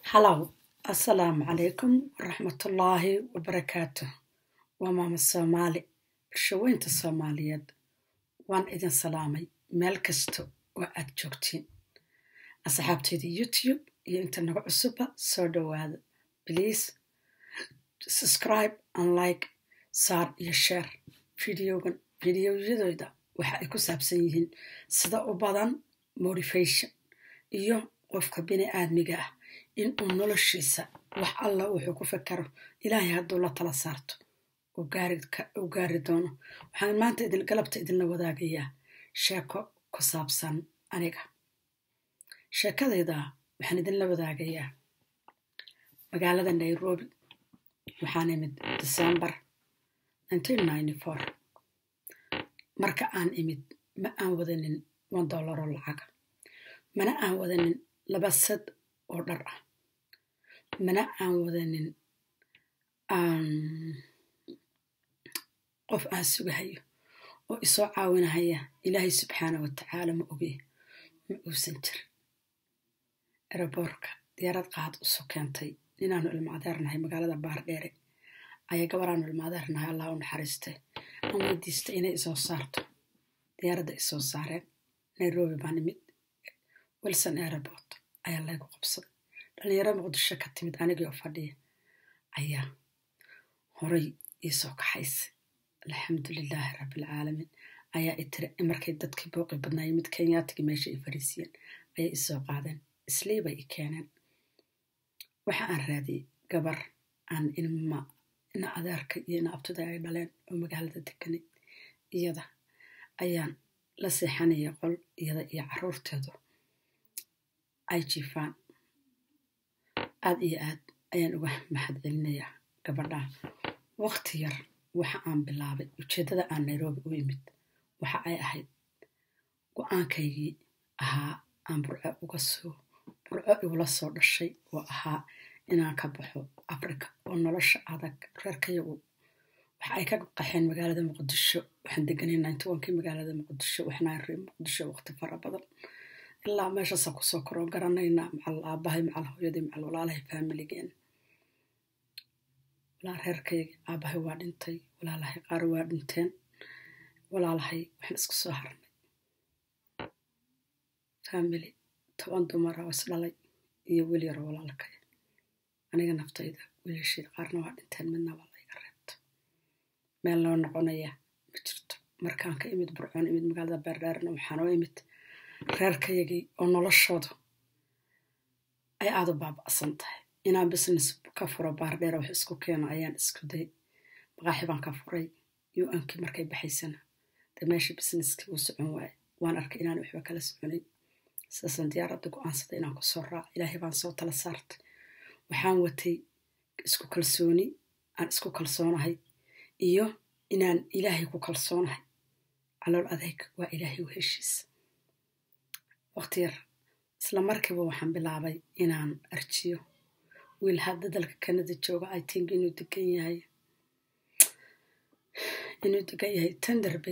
halow assalaamu calaykum waraxmatullaahi wabarakaatu waa maama soomaali bulshaweynta soomaaliyeed waan idin salaamay meel kasta oo aad joogtiin asxaabteeda youtube iyo inta naga cusubba soo dhowaada bliase subscribe and like saar iyo share videogan videoyadooda waxa ay ku saabsan yihiin sida u badan motivation iyo qofka bini aadmiga ah in uu noloshiisa wax alla wuxuu ku fakaro ilaahay hadduu la tala saarto uu gaari doono waxaan maanta idin galabta idinla wadaagayaa sheeko ku saabsan aniga sheekadayda waxaan idinla wadaagayaa magaalada nairobi waxaan imid december marka aan imid ma aan wadanin one dollaroo lacaga mana aan wadanin laba sad oo dhar ah mana aan wadanin qof aan sugahayo oo isoo caawinahaya ilaahay subxaana wa tacaala ma ogey ma uusan jir eraboorka diyaarad qaad usoo keentay inaanu ilmo adeernahay magaalada baardheere ayaa gabaraanu ilmo adeernahay allah u naxariistay aan weydiistay inay isoo saarto diyaaradda isoo saareen nairobi baan imid wilson airport ayaa laygu qabsaday dhalinyaro muqdisho ka timid anigoo fadhiya ayaa horay iisoo kaxaysay alxamdu lilaahi rabbialcaalamiin ayaa i tiri markay dadkii booqi badnaayay mid kenyaatigii meesha ay fariisiyeen ayay isoo qaadeen islii bay i keeneen waxa aan raadiyey gabar aan ilma ina adeerka iyo ina abtida ay dhaleen oo magaalada deganay iyada ayaan la seexanaya qol iyada iyo caruurteedu ay jiifaan aad iyo aad ayaan uga mahad celinayaa gabadhaa waqti yar waxa aan bilaabay ujeeddada aan nairobi u imid waxa ay ahayd go-aankaygii ahaa aan burco uga soo burco igula soo dhashay oo ahaa inaan ka baxo africa oo nolosha adag reerkayagu waxa ay ka qaxeen magaalada muqdisho waxaan deganay nintowankii magaalada muqdisho waxnaan ree muqdisho waqti fara badan ilaa meeshaasa kusoo koroo garanaynaa macal aabahay macal hooyadii macal walaalahay faamiligeen walaa reerkayga aabahay waa dhintay walaalahay qaar waa dhinteen walaalahay waxaan isku soo harnay faamili toban dumara oo isdhalay iyo wiil yaro walaalkay aniga naftayda wiilasheeda qaarna waa dhinteen midna waa layga reebta meel loo noqonaya ma jirto markaan ka imid burcoon imid magaalada beerdheerna waxaan oo imid reerkayagii oo noloshoodu ay aada u baaba'san tahay inaan business ka furo baardheer wax isku keeno ayaan isku day maqaaxi baan ka furay u-nkii markay baxaysana dee meesha businesskii uu socon waaye waan arkay inaan waxba kala soconin sidaasaan diyaaradda go-aansaday inaan kusoo raaco ilaahay baan soo tala saartay waxaan watay isku kalsooni aan isku kalsoonahay iyo inaan ilaahay ku kalsoonahay calool adeyg waa ilaahay u heshiisa waqti yar isla markiiba waxaan bilaabay inaan arjiyo wiil hadda dalka kanada jooga i tink inuu degan yahay inuu degan yahay tenderbay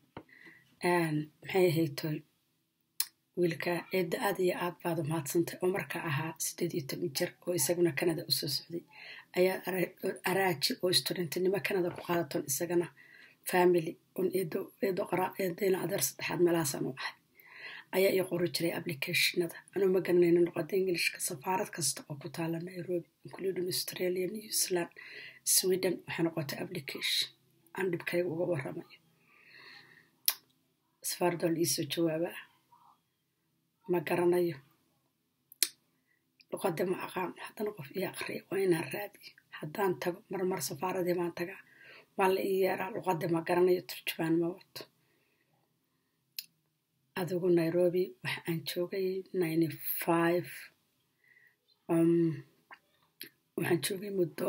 maxay ahaytoy wiilka eedda aad iyo aad baad umahadsantay oo marka ahaa sideed iyo toban jir oo isaguna kanada usoo socday ayaa araaji oo studentinimo kanada ku qaadatoon isagana family on eedoeedayna adeer saddexaad meelahaasaan u ahay ayaa ii qori jiray applicationada anuu ma garanayno luqada ingilishka safaarad kasta oo ku taala nairobi including australia new zealand sweden waxay noqotay application aan dhibkayga uga waramayo safaaradoo la iisoo jawaabaa ma garanayo luqada ma aqaan haddana qof ii aqriya waa inaan raadiyo haddaan tago marmar safaaradii baan tagaa waa la ii yeeraa luqada ma garanayo turjubaan ma wato adigu nairobi waxa aan joogay ninety five waxaan joogay muddo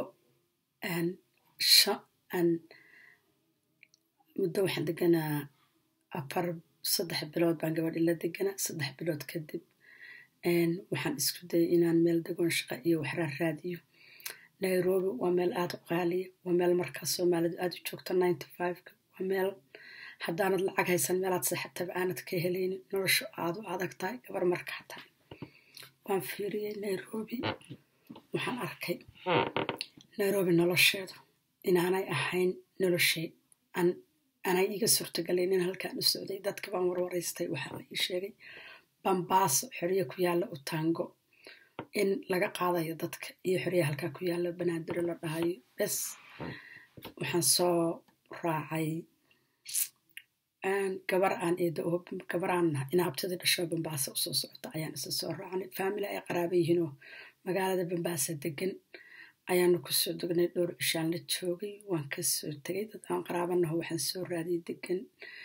muddo waxaan deganaa afar saddex bilood baan gabadhi la deganaa saddex bilood kadib waxaan isku dayay inaan meel degoon shaqa iyo waxraa raadiyo nairobi waa meel aada u qaaliya waa meel markaas soomaalidu aada u joogto ninety fiveka waa meel haddaanad lacag haysan meelaad seexataba aanad ka helaynin noloshu aada u adag tahay gabar markaa tahay waan fiiriyey nairobi waxaan arkay nairobi nolosheedu inaanay ahayn noloshay anay iga suurtagalayn in halkaan u socday dadka baan warwaraystay waxaa la ii sheegay bambaaso xorye ku yaalla utango in laga qaadayo dadka iyo xorye halkaa ku yaalla banaadiro la dhahayo bes waxaan soo raacay gabar aan eedo oo gabar aan inaabtadii dhasho bambaasa usoo socota ayaan isa soo raacnay faamily ay qaraaba yihiinoo magaalada bambaasa degan ayaanu kusoo degnay dhowr ishaan la joogay waan kasoo tegay dad aan qaraabanaho waxaan soo raadiyay degan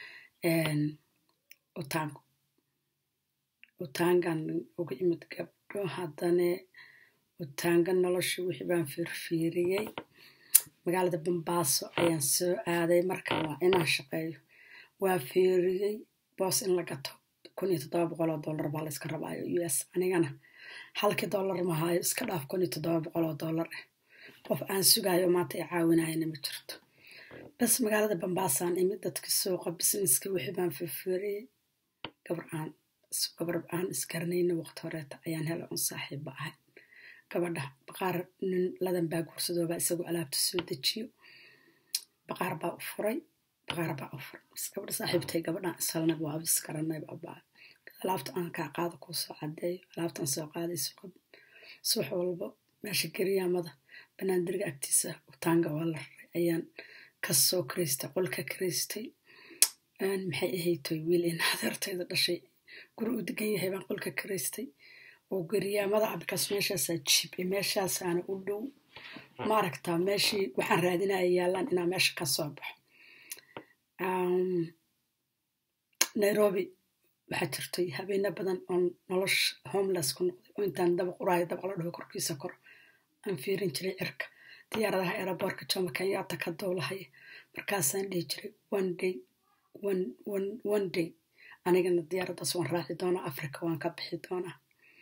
utango utangan uga imid gabdho haddane utanga nolosha wixii baan fiirfiiriyey magaalada bambaaso ayaan soo aaday marka waa inaan shaqeeyo waa fiiriyey boos in la gato kun iyo toddoba boqol oo dollar baa layska rabaayo u s anigana halkii dollar mahaayo iska dhaaf kun iyo toddoba boqol oo dollar ah qof aan sugaayo maanta ay caawinayana ma jirto bas magaalada bambaasaan imid dadka suuqa businesska wixii baan fiirfiiriyey gabar aan gabar aan isgaranayna waqti horeeta ayaan hela un saaxiibba ahay gabadha baqaar nin ladan baa guursadoobaa isagoo alaabta soo dejiyo baqaar baa u furay baqaar baa u furay bas gabadha saaxiibtay gabadhaan ishalnay waa bis garanay baa alaabta aan kaa qaado kuu soo cadeeyo alaabtaan soo qaadayso subax walba meesha geriyaamada banaandiriga agtiisa utaanga waa la raray ayaan kasoo karaystay qolka karaystay maxay ahaytoy wiil in adeertayda dhashay guri u degan yahay baan qolka karaystay oo geriyaamada abkaas meeshaasaa jibe meeshaasaana u dhow maaragtaa meeshii waxaan raadinaya yaallaan inaa meesha ka soo baxo nairobi waxaa jirtay habeena badan oo nolosha homeless ku noqday oo intaan daba quraayo daba la dhaho korkiisa koro aan fiirin jiray cirka diyaaradaha eeraboorka jomo kenyatta ka dowlahaya markaasaan dhihi jiray one day one day anigana diyaaraddaas waan raaci doonaa africa waan ka bixi doonaa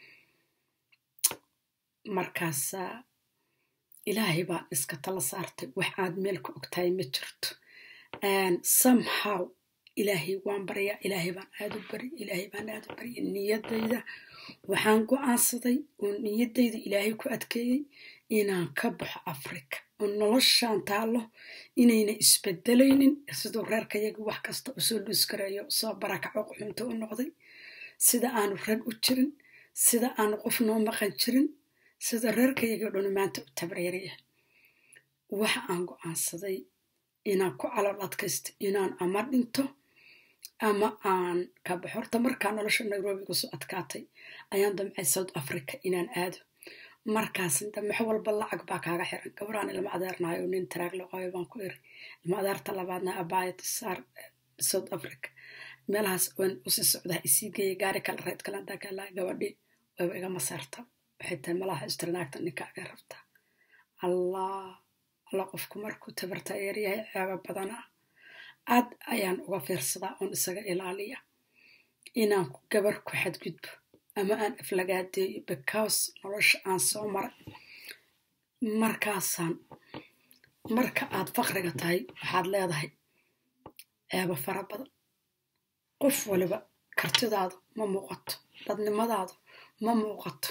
markaasaa ilaahay baan iska tala saartay wax aad meel ku ogtahay ma jirto somehow ilaahay waan baryaa ilaahay baan aad u bari ilaahay baan aad u barya niyadayda waxaan go-aansaday oo niyadayda ilaahay ku adkeeyey inaan ka baxo africa oo noloshaan taalo inayna isbedelaynin siduu reerkayaga wax kasta usoo luus gareeyo usoo barakaco quxunta u noqday sida aanu rag u jirin sida aanu qof noo maqan jirin sida reerkayaga dhuni maanta u tabreeraya waxa aan go-aansaday inaan ku calool adkaysto inaan ama dhinto ama aan ka baxo horta markaa nolosha nairobi kusoo adkaatay ayaan damcay south africa inaan aado markaas damax walba lacag baa kaaga xiran gabaraan ilma adeernayo nin taraag laqayo baan ku iri ilma adeerta labaadna abaayat saar south africa meelahaas waan usii socdaa isii geeya gaari kale reyd kale hadaa kalaa gabadhi wayba iga maseerta waxay tahay malaha istirnaagta ninkaaga rabtaa allah alla qofku markuu tabarta eeryahay ceebo badanaa aad ayaan uga fiirsadaa oon isaga ilaaliya inaan gabar ku xadgudbo ama aan aflagaadeeyo because nolosha aan soo maray markaasaan marka aad fakriga tahay waxaad leedahay ceebo fara badan qof waliba kartidaadu ma muuqato dadnimadaadu ma muuqato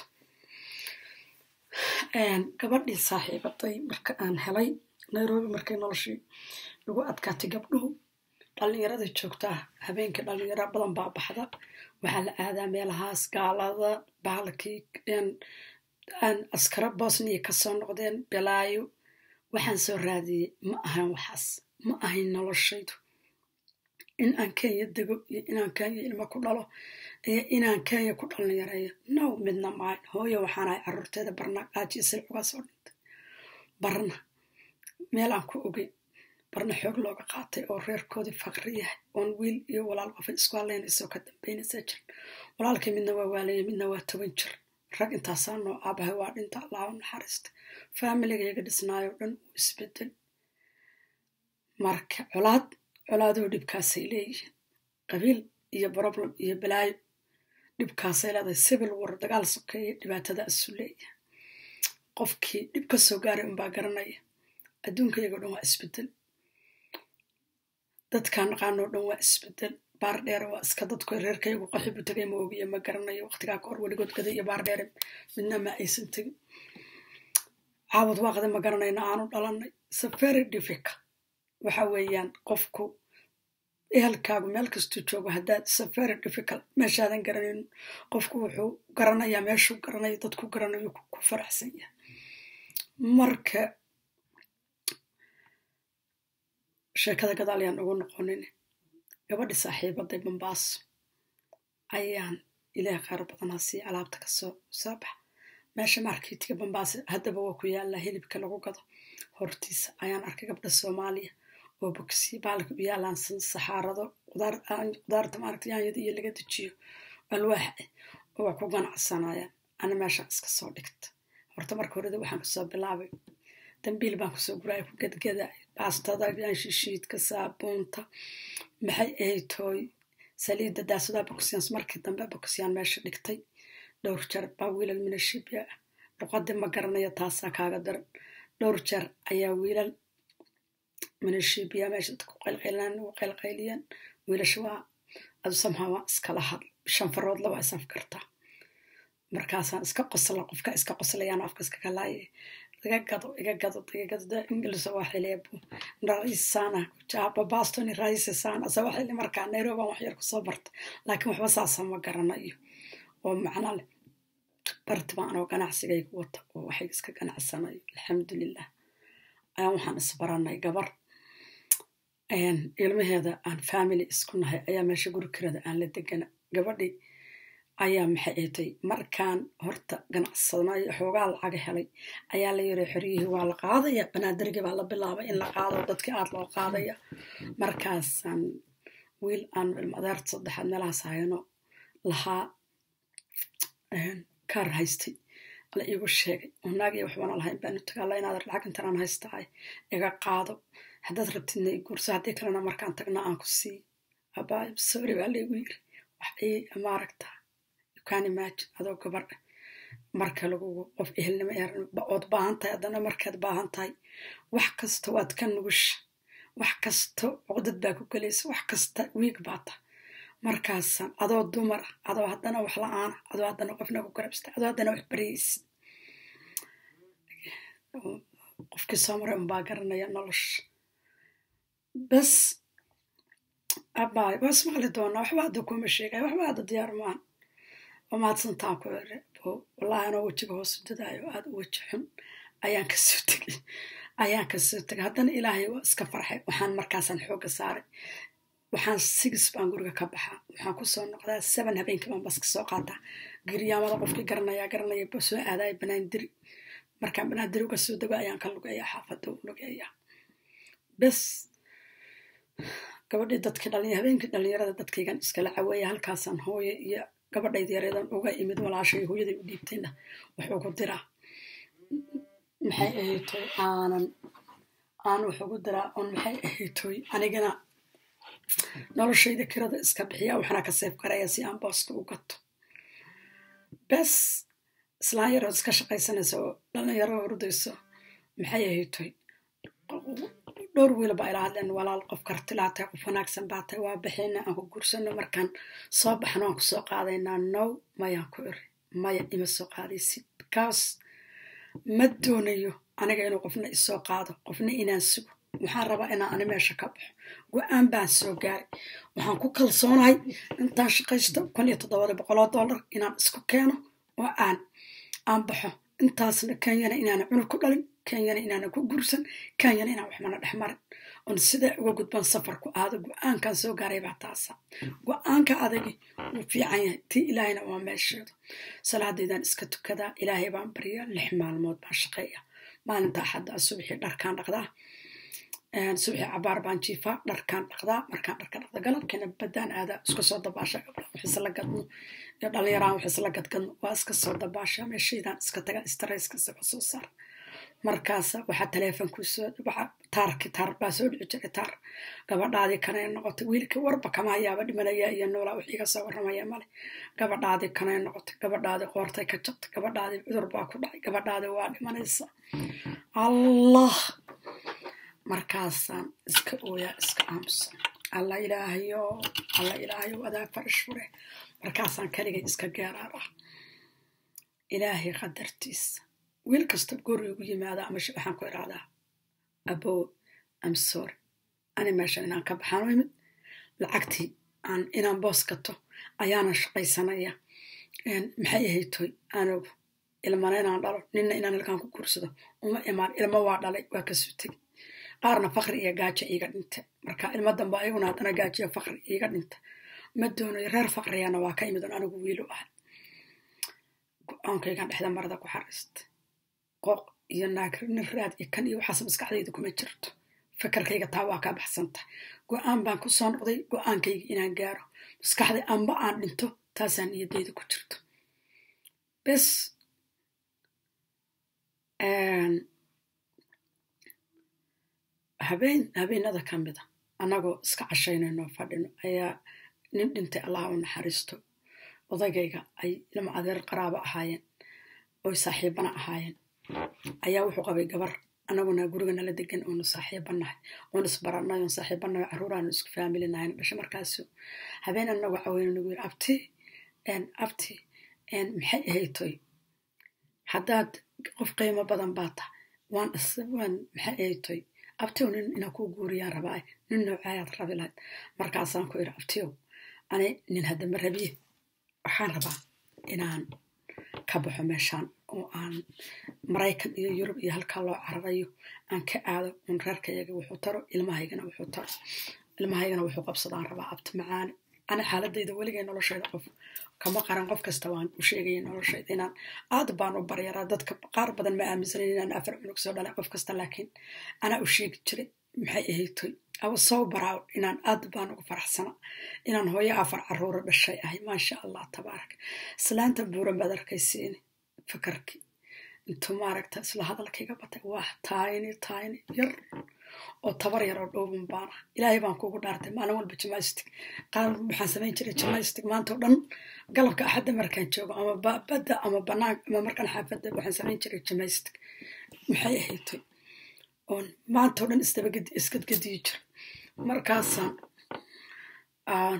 gabadhii saaxiibaday marka aan helay nairobi markay noloshii lagu adkaatay gabdhuhu dhallinyarada joogtaa habeenkii dhallinyaro badan baa baxda waxaa la aadaa meelahaas gaalada baalkii askaro bosniya kasoo noqdeen belaayo waxaan soo raadiyey ma ahan waxaas ma ahayn noloshaydu in aan kenya dego iyo inaan kenya ilmo ku dhalo iyo inaan kenya ku dhallinyareeyo now midna maayo hooyo waxaanahay caruurteeda barna qaajiyo silcuga soo dhintay barna meel aan ku ogeyn barna xoog looga qaatay oo reerkoodii faqri yahay oon wiil iyo walaal qofa isku hadlaynaysoo ka dambaynaysa jirin walaalkii midna waa waalaya midna waa toban jir rag intaasaa noo aabahay waa dhinta allaha naxariista faamiligayga dhisnaayo dhan uu isbedel marka colaad colaadoo dhibkaasay leeyihiin qabiil iyo problem iyo balaayo dhibkaasay leedahay civil war dagaal sokeeye dhibaatada isu leeyahay qofkii dhib ka soo gaaray unbaa garanaya adduunkayagoo dhan waa isbedel dadkaan naqaanoo dhan waa isbedel baar dheere waa iska dadku reerkayagu qaxibu tagay ma ogiya ma garanayo waqtigaa ka hor weligood gaday iyo baar dheere midna ma aysan tegin caawad waaqda ma garanayna aanu dhalanay safari diffica waxa weeyaan qofku ehelkaagu meel kastuu joogo haddaad safari diffical meeshaadan garanayn qofku wuxuu garanayaa meeshuu garanayo dadku garanayo ku faraxsan yahay marka sheekada gadaal ayaan ugu noqonin gabadhi saaxiibaday bambaaso ayaan ilaah qaar badanaa sii alaabta kasoo soo bax meesha marketiga bambaaso haddaba waa ku yaallaa hilibka lagu gado hortiisa ayaan arkay gabdha soomaaliya oo bogsi baalka u yaalaan saxaarado qudaarta maaragta yaanyada iyo laga dejiyo alwaax ah oo waa ku ganacsanayaan ana meeshaan iska soo dhigta horta marka horeda waxaan kasoo bilaabay dambiil baan kusoo guraya ku gadgaday baastada yaanshishiidka saabuunta maxay ahayd tooy saliidda daasadaha bogsiyans markii dambe bogsiyaan meesha dhigtay dhowr jeer baa wiilal minashibya ah luqadii ma garanaya taasaa kaaga daran dhowr jeer ayaa wiilal minashibya meesha dadku qaylqaylaan ugu qaylqayliyaan wiilasha waa adu samhaa waa iskala had shan farood laba is afkartaa markaasaan iska qosla qofka iska qoslayaan afka iska kalaaye iga gado iga gado iga gado ingilisa waa xileebu raisana jaba bastoni raisasana asa waa xili markaa nairobi aan wax yar kusoo barta laakiin waxba saasa ma garanayo oo macno leh barti baan anoo ganacsigayga wata oo waxay iska ganacsanayo alxamdulilah ayaan waxaan isbaranay gabar ilmaheeda aan family isku nahay ayaa meesha guri kirada aan la degana gabadhii ayaa maxay ahtay markaan horta ganacsanayo xoogaa lacaga helay ayaa la yiri xoryihii waa la qaadaya banaadirgii baa la bilaabay in la qaado dadkii aad loo qaadaya markaasaan wiil aan ilmadeerta saddexaad meelahaas hayano lahaa kaar haystay la iigu sheegay oo naagii waxbana lahayn baanu tagaala inaad lacag intanaan haystahay iga qaado haddaad rabtidna i guurso haddii kalena markaan tagna aan ku sii abaay sorry baa laygu yiri wax ii maaragtaa kan imagine adoo gabadha marka lagugu qof ehelnimo ood baahan tahay haddana markaad baahan tahay wax kasta waad ka nugusha wax kasta codad baa ku gelaysa wax kasta wiig baa tahay markaasaan adoo dumar ah adoo haddana wax la-aana adoo haddana qofna ku garabsta adoo haddana wax baryaysa qofkii soo maray unbaa garanaya nolosha bas abaay waa ismaqli doonaa waxba hadda kuma sheegay waxba hadda diyaar maahan wamaadsantaan ku ere wallahi anoo wejiga hoosu dadaayo aada u weji xun ayaan kasoo tegay ayaan kasoo tegay haddana ilaahay waa iska farxay waxaan markaasaan xooga saaray waxaan six baan guriga ka baxaa waxaan kusoo noqdaa seven habeenkii baan baska soo qaataa giryaamada qofkii garanaya garanaya ba soo aadaya banaandiri markaan banaandiri uga soo dego ayaan ka lugeeyaa xaafada u lugeeyaa bes gabadhii dadkii dhalinya habeenkii dhalinyarada dadkaygan iskala caweeya halkaasaan hooye iyo gabadhayd yareedan uga imid walaashay hooyaday u dhiibtayna wuxuu ku diraa maxay ahaytoy aanan aan wuxuu ku diraa on maxay ahaytoy anigana noloshayda kirada iska bixiya waxna ka seef garaya si aan booska u gato bes islaan yarood iska shaqaysanaysa oo dhalinyaro hordayso maxay ahaytoy dhowr wiil baa ila hadleen walaal qof kartilaa tahay qof wanaagsan baa tahay waa baxayna aan ku guursano markaan soo baxno aan kusoo qaadaynaa now mayaan ku iri maya ima soo qaadaysid because ma doonayo aniga inuu qofna isoo qaado qofna inaan sugo waxaan rabaa inaan ani meesha ka baxo go-aan baan soo gaaray waxaan ku kalsoonahay intaan shaqaysto kun iyo toddobada boqoloo dollar inaan isku keeno oo aan aan baxo intaasna kenyana inaana cunug ku dhalin kenyana inaana ku guursan kenyana inaan waxmana dhex marin on sidaa uga gudban safarku aado go-aankan soo gaaray baa taasa go-aanka adagi wuu fiican yahay tii ilaahayna waa meesheedu salaadaydaan iska tukadaa ilaahay baan baryaa lix maalmood baan shaqeeya maalinta axadda subxii dharkaan dhaqdaa subxii cabaar baan jiifaa dharkaan dhaqdaa markaan dharka dhaqda galabkeena badaan aadaa iska soo dabaasha gabdha wax isla gadno iyo dhalinyaraan wax isla gadgadno waa iska soo dabaasha meeshaydaan iska taga strayska isaga soo saar markaasa waxaa taleefonku soo waxa taarki taar baa soo dhici jiray taar gabadhaadii kanay noqotay wiilkii warba kama hayaaba dhimanaya iyo noolaa wix iga soo warramaya male gabadhaadii kanay noqotay gabadhaadii qoortay ka jabtay gabadhaadii cudur baa ku dhacay gabadhaadii waa dhimanaysa allah markaasaan iska ooyaa iska aamusan alla ilaahayo alla ilaahayo adaa farash fure markaasaan kaligay iska geeraara ilaahay qadartiisa wiil kasta guri ugu yimaada ama waxaan ku irahdaa abo am sorry ani meeshan inaan ka baxaan u imid lacagtii aan inaan boos gato ayaana shaqaysanaya maxay ahaytoy anugu ilmana inaan dhalo ninna inaan ilkaan ku guursado uma imaan ilmo waa dhalay waa ka sutay qaarna fakri iyo gaajo iiga dhinta marka ilmo damba ayaguna haddana gaajo iyo fakri iiga dhinta ma doonayo reer fakriyana waa ka imid on anigu wiilu ahay go-aankaygan dhexda marada ku xariista qooq iyo naagnin raad iyo kan iyo waxaas maskaxdayda kuma jirto fakarkayga taa waa kaa baxsanta go-aan baan ku soo noqday go-aankayga inaan gaaro maskaxday amba aan dhinto taasaan niyadayda ku jirto bes habeen habeenada ka mida annagoo iska cashaynayno fadhino ayaa nin dhintay allaha u naxariisto odagayga ay ilma adeer qaraabo ahaayeen oy saaxiibana ahaayeen ayaa wuxuu qabay gabar annaguna guriga nala degan oonu saaxiibanahay oon isbaranay oon saaxiibanahay caruuraanu isku faamilinahayn dhasho markaasu habeen anagoo caweyna nagu yiri abti abti maxay ahaytoy haddaad qof qiimo badan baa tahay waan waan maxay ahaytoy abtiyow nin inaa kuu guuriyaan rabaa nin noocayaad rabi lahayd markaasaan ku iri abtiyow ani nin haddama rabiye waxaan rabaa inaan ka baxo meeshaan oo aan maraykan iyo yurub iyo halkaa loo cararayo aan ka aado un reerkayaga wuxuu taro ilmahaygana wuxuu taro ilmahaygana wuxuu qabsadaan rabaa abti macaani ani xaaladayda weligay noloshayda qof kama qaran qof kasta waan u sheegaya noloshayda inaan aad baan u baryaraa dadka qaar badan ma aaminsanan inaan afar cunug soo dhalay qof kasta laakiin anaa u sheegi jiray maxay ahaytoy awa soo baraaw inaan aad baan ugu faraxsana inaan hooyo afar caruuro dhashay ahay maasha allah tabaarak islaanta buuran baad arkaysiini fakarkii intuu maaragta isla hadalkayga batay waa taayni taayni yar oo tabar yar oo dhowban baana ilaahay baan kugu dhaartay maalin walba jimaystig qaar waxaan samayn jiray jimaystig maanta oo dhan galabka axadda markaan joogo ama badda ama banaan ama markaan xaafadda waxaan samayn jiray jimaystig maxay ahaytoy oon maanta oo dhan isdabagedi iskadgediyi jira markaasaan aan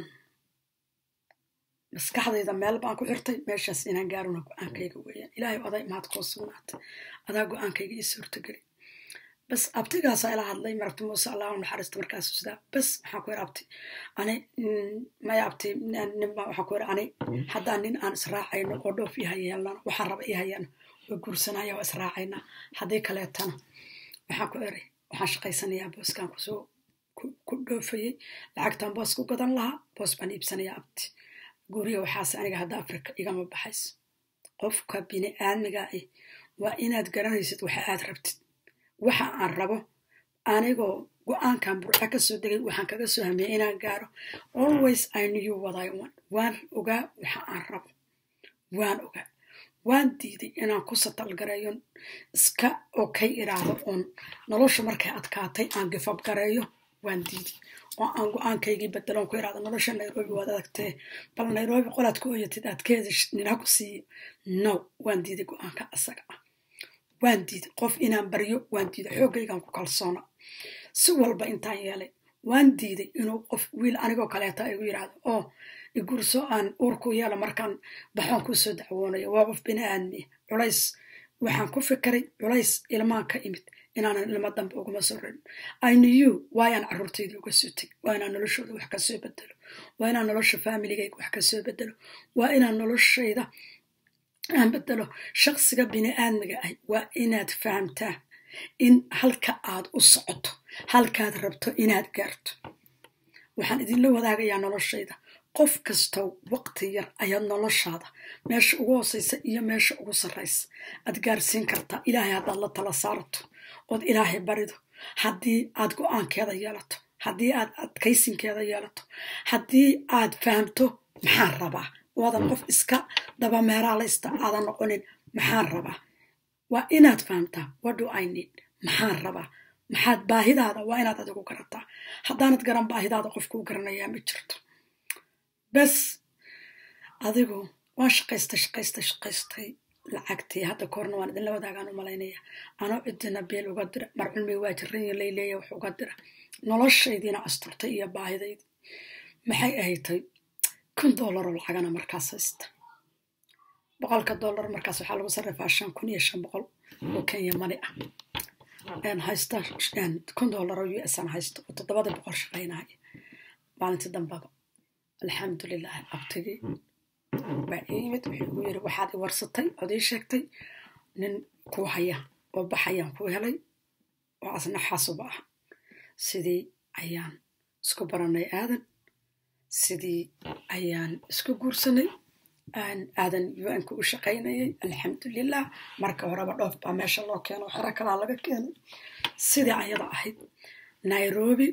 maskaxdayda meel baan ku xirtay meeshaas inaan gaaruna go-aankayga weeyaan ilaahay oday maad koo sugnaatay adaa go-aankayga ii suurtageli bas abtigaasaa ila hadlay marabti muuse allah u naxariista markaasu sidaa bas waxaan ku yiri abti ani maya abti ninba waxaan ku yiri ani haddaan nin aan israacayno oo dhoof ii hayeelnano waxaan raba ii hayano oo guursanaya waa israacayna haddii kaleetana waxaan ku iri waxaan shaqaysanayaa booskaan kusoo ku dhoofayey lacagtaan boos ku gadan lahaa boos baan iibsanayaa abti guriga waxaase aniga hadda afrika igama baxayso qofka bini aadmiga ah waa inaad garanaysid waxa aad rabtid waxa aan rabo anigoo go-aankan burca ka soo degay waxaan kaga soo hamiyay inaan gaaro always i knew what i want waan ogaa waxa aan rabo waan ogaa waan diiday inaan ku satalgareeyo iska okay iraahdo oon nolosha markay adkaatay aan gifab gareeyo waan diiday oo aan go-aankaygii bedelon ku iraahdo nolosha nairobi waad adagtee bal nairobi qolaad ku oyatid aad ka hedishid nina ku siiyo no waan diiday go-aanka asaga ah waan diiday qof inaan baryo waan diiday xoogaygaan ku kalsoona si walba intaan yeelay waan diiday inuu qof wiil anigoo kaleeta igu yidhaahdo oo igurso aan uurku yeelo markaan baxoon kusoo dacwoonayo waa qof bini aadmiya culays waxaan ku fikiray culays ilmaan ka imid inaanan ilmo dambe uguma soo rarin inew waa inaan caruurtayda uga soo teg waa inaan noloshooda wax kasoo bedelo waa inaan nolosha faamiligayga wax kasoo bedelo waa inaan noloshayda aan bedelo shaqsiga bini aadmiga ah waa inaad fahamtaa in halka aad u socoto halkaad rabto inaad gaarto waxaan idinla wadaagayaa noloshayda qof kastow waqti yar ayaad noloshaada meesha ugu hooseysa iyo meesha ugu sarraysa aad gaarsiin kartaa ilaahay haddaad la tala saarto ood ilaahay barido haddii aad go-aankeeda yeelato haddii aad adkaysinkeeda yeelato haddii aad fahamto maxaan rabaa waadan qof iska dabameeraalaysta aadan noqonin maxaan rabaa waa inaad fahamtaa wado i need maxaan rabaa maxaad baahidaada waa inaad adigu garataa haddaanad garan baahidaada qofkuu garanayaa ma jirto bes adigu waan shaqaystay shaqaystay shaqaystay lacagtii hadda koorna waan idinla wadaagaan u malaynaya anoo cidina beel uga dira mar cilmi waa jiranya layleeya wax uga dira noloshaydiina asturtay iyo baahidaydi maxay ahaytay kun doolaroo lacagana markaas haysta boqolka doolar markaas waxaa lagu sarrifaa shan kun iyo shan boqol oo kenya mani ah haysta kun dollar oo u s aan haysto oo toddobada boqol shaqaynaya maalintii dambaba alxamdulilah abtigii baa ii yimid wuxuu igu yiri waxaad i warsatay ood ii sheegtay nin ku haya oo baxayaan ku helay oo asna xasuba ah sidii ayaan isku baranay aadan sidii ayaan isku guursanay aadan un-ka u shaqaynayay alxamdulilah marka horeba dhoof baa meesha loo keeno xero kalaa laga keenay sidii ayada ahayd nairobi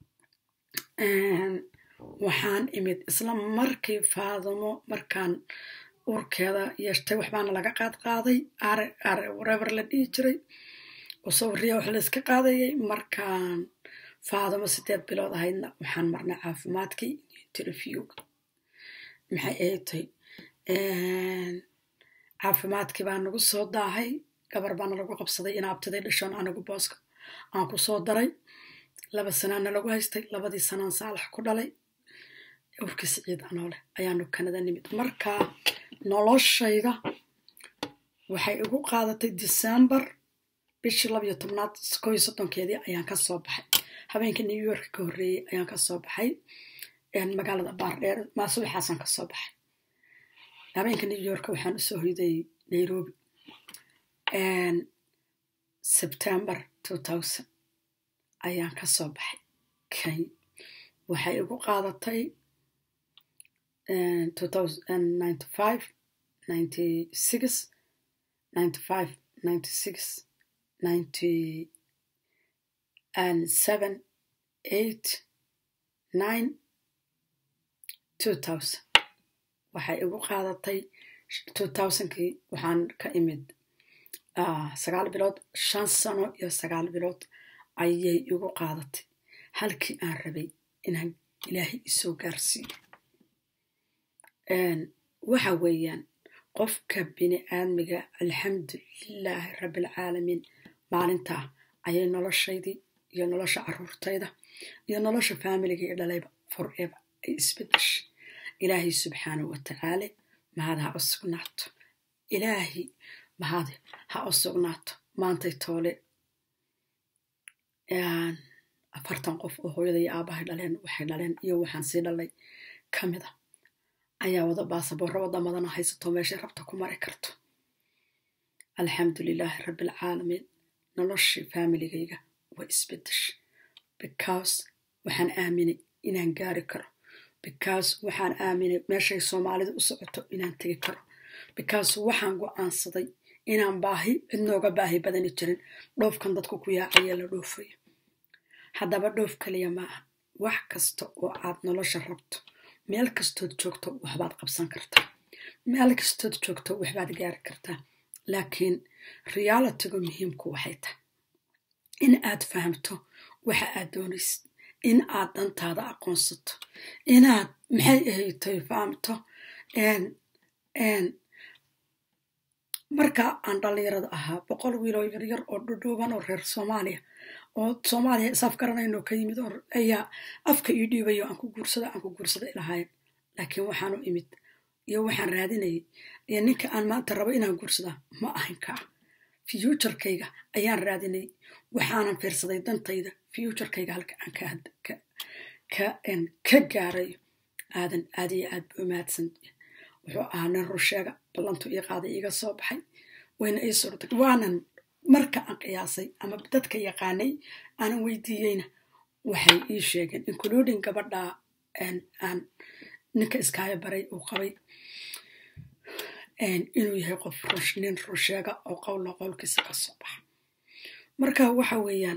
waxaan imid isla markii faadamo markaan urkeeda yeeshtay waxbaana laga qaad qaaday rever la dhihi jiray oo sawiriya wax layska qaadayay markaan faadamo sideed bilood ahaydna waxaan marnay caafimaadkii interviewga maxay ahatay caafimaadkii baa nagu soo daahay gabar baana lagu qabsaday in abtiday dhashoon anigu booska aan ku soo daray laba sanaana lagu haystay labadii sanaan saalax ku dhalay urkii siciid anooleh ayaanu kanada nimid marka noloshayda waxay igu qaadatay decembar bishii labiyo tobnaad koo iyo soddonkeedii ayaan ka soo baxay habeenkii new york ka horreeyey ayaan ka soo baxay magaalada baardheer maasubaxaasaan ka soo baxay habeenka new york waxaan usoo hoyday nairobi september two thousand ayaan ka soo baxay kenya waxay igu qaadatay two thousand ninety five ninety six ninety five ninety six ninety and seven eight nine two thousand waxay igu qaadatay two thousandkii waxaan ka imid sagaal bilood shan sano iyo sagaal bilood ayay igu qaadatay halkii aan rabay inaan ilaahay isoo gaarsiiyo waxa weeyaan qofka bini aadmiga alxamdulilaahi rabbialcaalamiin maalintaa ayay noloshaydii iyo nolosha caruurtayda iyo nolosha faamiliga iyo dhalayba forever ay isbedeshay ilaahay subxaanahu watacaala mahad ha u sugnaato ilaahi mahad ha u sugnaato maantay toole afartan qof oo hooyada iyo aabahay dhaleen waxay dhaleen iyo waxaan sii dhalay ka mid a ayaa wada baasaboorro wadamadana haysato meeshay rabta ku mari karto alxamdulilaahi rabbialcaalamiin noloshii faamiligayga waa isbedeshay because waxaan aaminay inaan gaari karo because waxaan aaminay meeshay soomaalida u socoto inaan tegi karo because waxaan go-aansaday inaan baahi cidnooga baahi badani jirin dhoofkan dadku ku yaacaya la dhoofayo haddaba dhoof kaliya maaha wax kasta oo aad nolosha rabto meel kastood joogto waxbaad qabsan kartaa meel kastood joogto waxbaad gaari kartaa laakiin realitigu muhiimku waxay tahay in aad fahamto waxa aad doonaysid in aad dantaada aqoonsato inaad maxay ahaytoy fahamto marka aan dhallinyarada ahaa boqol wiiloo yaryar oo dhudhuuban oo reer soomaaliya oo soomaaliya isaaf garanayno ka yimid oo ayaa afka ii dhiibayo aan ku guursada aan ku guursada ilahayn laakiin waxaanu imid iyo waxaan raadinayay iyo ninka aan maanta rabo inaan guursadaa ma ahan kaa futurkayga ayaan raadinay waxaanan fiirsaday dantayda futurkayga halka aan ka gaarayo aadan aad iyo aad bu mahadsan wuxuu ahaa nin rusheega ballantu ii qaaday iiga soo baxay wayna ii surtay waanan marka aan qiyaasay ama dadka yaqaanay aanan weydiiyeyna waxay ii sheegeen including gabadha aan ninka iskaayo baray uu qabay inuu yahay qof nin rusheega oo qowla qowlkiisa ka soo baxa marka waxa weeyaan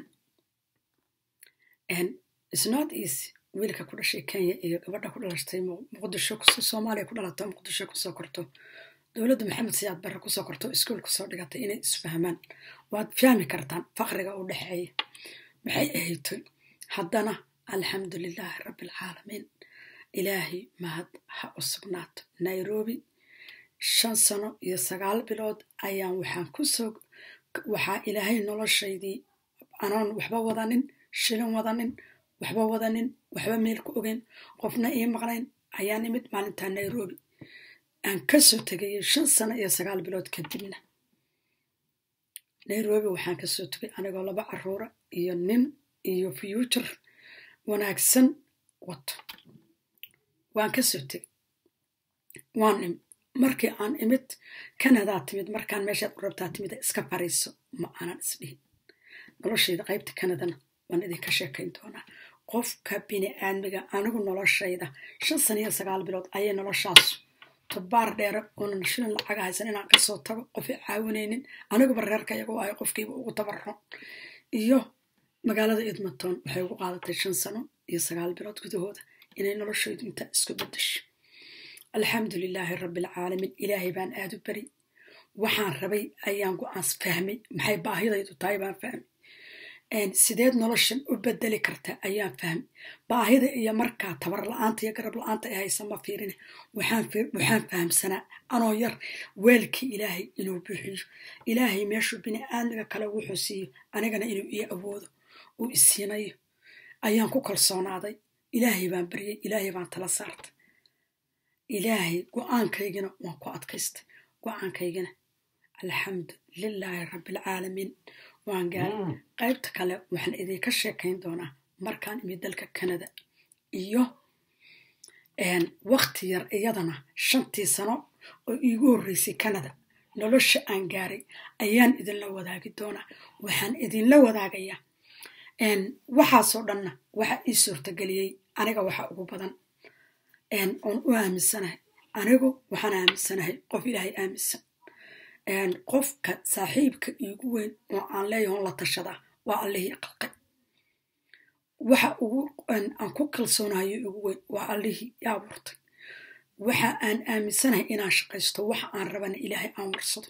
snot easy wiilka ku dhashay kenya iyo gabadha ku dhalashtay muqdisho soomaaliya ku dhalato muqdisho kusoo korto dowladda maxamed siyaad barre kusoo korto iskuol kusoo dhigatay inay isfahmaan waad fahmi kartaan faqriga u dhexeeya maxay ahaytoy haddana alxamdulilaahi rabbialcaalamiin ilaahay mahad ha u sugnaato nairobi shan sano iyo sagaal bilood ayaan waxaan kusoo waxaa ilaahay noloshaydii anoon waxba wadanin shilin wadanin waxba wadanin waxba meel ku ogeyn qofna ii maqnayn ayaan imid maalintaa nairobi aan kasoo tegayay shan sano iyo sagaal bilood kadibna nairobi waxaan kasoo tegay anigoo laba caruura iyo nin iyo future wanaagsan wato waan kasoo tegay waan imi markii aan imid kanadaa timid markaan meeshaad u rabtaa timida iska fariiso ma aanan isdhihin noloshayda qaybta kanadana waan idinka sheekayn doonaa qofka bini aadmiga anigu noloshayda shan sana iyo sagaal bilood ayay noloshaasu tubaar dheere oonan shilin lacaga haysan inaan kasoo tago qof i caawinaynin aniguba reerka iyagu ahay qofkiiba ugu tabaron iyo magaalada edmonton waxay ugu qaadatay shan sano iyo sagaal bilood gudahooda inay noloshaydu intaa isku bedesho alxamdu lilaahi rabbialcaalamiin ilaahay baan aada u beri waxaan rabay ayaan go-aans fahmay maxay baahidaydu tahay baan fahmay sideed noloshan u bedeli kartaa ayaan fahmay baahida iyo markaa tabar la-aanta iyo garab la-aanta ay haysa ma fiirine waxaan fahamsanaa anoo yar weelkii ilaahay inuu buuxiyo ilaahay meeshuu bini aadmiga kale wuxuu siiyo anigana inuu ii awoodo uu isiinayo ayaan ku kalsoonaaday ilaahay baan baryay ilaahay baan tala saartay ilaahay go-aankaygina waan ku adkaystay go-aankaygina alxamdu lilaahi rabbialcaalamiin waan gaaray qaybta kale waxaan idinka sheekayn doonaa markaan imid dalka canada iyo wakti yar iyadana shantii sano oo iigu horreysay canada nolosha aan gaaray ayaan idinla wadaagi doonaa waxaan idinla wadaagayaa waxaasoo dhanna waxa ii suurtageliyey aniga waxa ugu badan oon u aaminsanahay anigu waxaan aaminsanahay qof ilaahay aaminsan qofka saaxiibka iigu weyn oo aan leeyahoon la tashadaa waa allihii qalqay waxa ugu aan ku kalsoonahayo igu weyn waa allihii i abuurtay waxa aan aaminsanahay inaan shaqaysto waxa aan rabana ilaahay aan warsado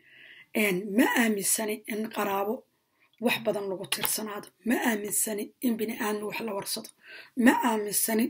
ma aaminsani in qaraabo wax badan lagu tirsanaado ma aaminsani in bini aadmi wax la warsado ma aaminsani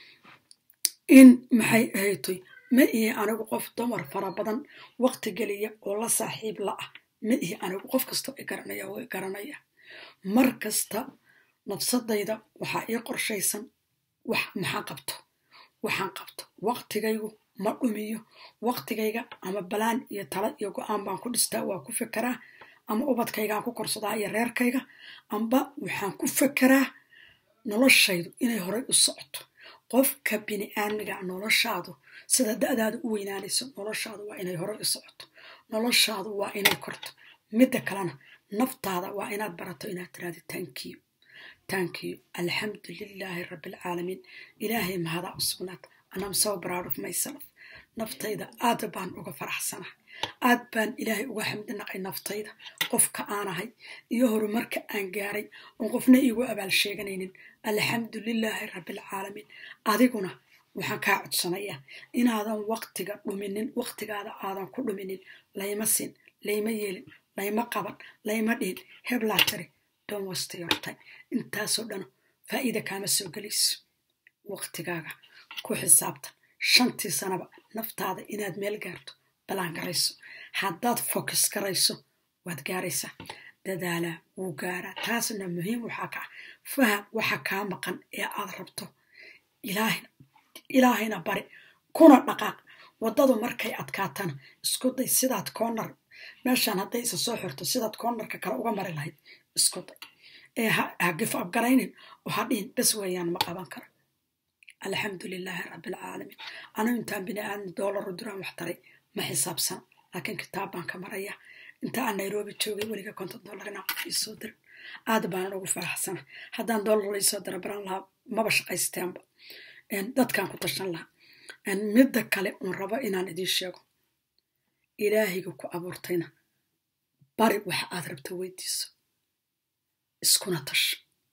in maxay ahaytoy ma ihi anigu qof dumar fara badan wakti geliya oo la saaxiib la ah ma ihi anigu qof kastoo i garanaya oo i garanaya mar kasta nafsadayda waxaa ii qorshaysan wax maxaa qabto waxaan qabto waktigaygu ma dhumiyo waktigayga ama balaan iyo tala iyo go-aan baan ku dhistaa waa ku fekeraa ama ubadkaygaan ku korsadaa iyo reerkayga amba waxaan ku fekeraa noloshaydu inay horay u socoto qofka bini aadmiga noloshaadu sida da-daadu u weynaanayso noloshaadu waa inay hore u socoto noloshaadu waa inay korto midda kalena naftaada waa inaad barato inaad tiraado tankiyo tankiyo alxamdu lilaahi rabbialcaalamiin ilaahay mahadaa u sugnaad anam so proud of myself naftayda aad baan uga faraxsanahay aad baan ilaahay uga xamdi naqay naftayda qofka aanahay iyo horumarka aan gaaray oon qofna iigu abaal sheeganaynin alxamdu lilaahi rabbialcaalamiin adiguna waxaan kaa codsanayaa inaadan waktiga dhuminin waktigaada aadan ku dhuminin layma sin layma yeelin layma qaban layma dhihin heblaa tiri don wasta yortay intaasoo dhan faa'iida kaama soo gelayso waktigaaga ku xisaabtan shantii sanaba naftaada inaad meel gaarto balaan garayso haddaad focus garayso waad gaaraysaa dadaalaa wuu gaaraa taasna muhiim waxaa ka ah faham waxa kaa maqan ee aad rabto ilaahayna bari kuna dhaqaaq waddadu markay adkaatana isku day sidaad koonar meeshaan hadday isa soo xirto sidaad koonarka kale uga mari lahayd isku day ee ha gif abgaraynin oo ha dhihin bes weeyaan ma qaban kara alxamdu lilaahi rabbialcaalamiin anigu intaan bini aadmi doolaru duraan wax taray ma xisaabsan laakiin kitaab baan ka maraya inta aan nairobi joogay weliga konton dollar inaan qof iisoo dirin aad baanan ugu faraxsana haddaan dollar laisoo dira baran lahaa maba shaqaysteenba dadkaan ku tashan lahaa midda kale uun rabo inaan idiin sheego ilaahiga ku abuurtayna bari waxa aad rabto weydiiso iskuna tash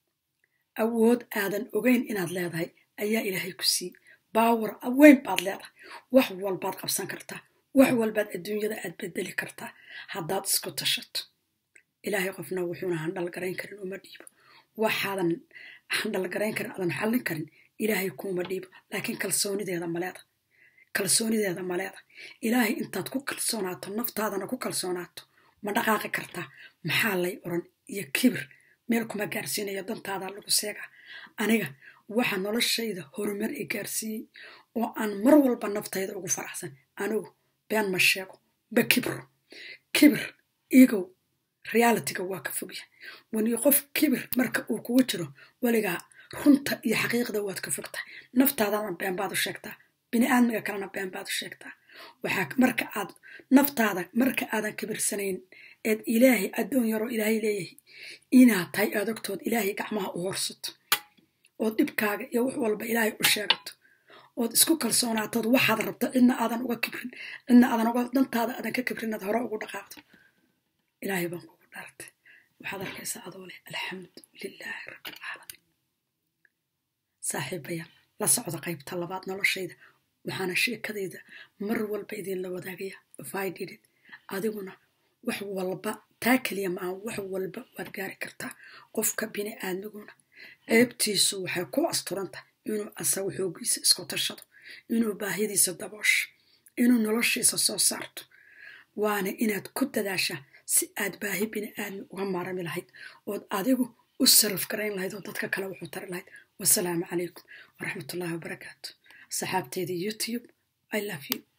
awood aadan ogeyn inaad leedahay ayaa ilaahay ku siiyey baawar weyn baad leedahay wax walbaad qabsan kartaa wax walbaad adduunyada aad bedeli kartaa haddaad isku tashato ilaahay qofna wuxuuna handhal garayn karin uma dhiibo waxaadan handhal garayn karin aadan xallin karin ilaahay kuuma dhiibo laakiin kalsoonideeda maleeda kalsoonideeda maleeda ilaahay intaad ku kalsoonaato naftaadana ku kalsoonaato ma dhaqaaqi kartaa maxaa lay oran iyo kibir meel kuma gaarsiinayo dantaada lagu seegaa aniga waxa noloshayda horumar i gaarsiiyey oo aan mar walba naftayda ugu faraxsan anigu been ma sheego ba kibro kibir igow realityga waa ka fogya wani qof kibir marka uu kugu jiro weligaa runta iyo xaqiiqda waad ka fogtahay naftaadana been baad u sheegtaa bini aadmiga kalena been baad u sheegtaa waxaa marka aad naftaada marka aadan kibirsanayn eed ilaahay addoon yaroo ilaahay leeyahay inaad tahay aad ogtood ilaahay gacmaha u horsato ood dhibkaaga iyo wax walba ilaahay u sheegato ood isku kalsoonaatood waxaad rabto cidna aadan uga kibrin cidna aadan uga dantaada aadan ka kibrin aad hore ugu dhaqaaqdo ilaahay baan kugu dhaartay waxaad arkaysaa adoo leh alxamdu lilaahi rabbilcaalamiin saaxiibaya la socda qaybta labaad noloshayda waxaana sheekadayda mar walba idinla wadaagaya fididid adiguna wax walba taa keliya maaha wax walba waad gaari kartaa qofka bini aadmiguna ceebtiisu waxay ku asturantah inuu asagu xoogiisa isku tashado inuu baahidiisa daboosho inuu noloshiisa soo saarto waana inaad ku dadaashaa si aad baahi bini aadmi uga maarami lahayd ood adigu u saraf garayn lahayd oo dadka kale wuxuu tari lahayd wasalaamu calaykum waraxmatullahi wabarakaatu saxaabteeda youtube i love you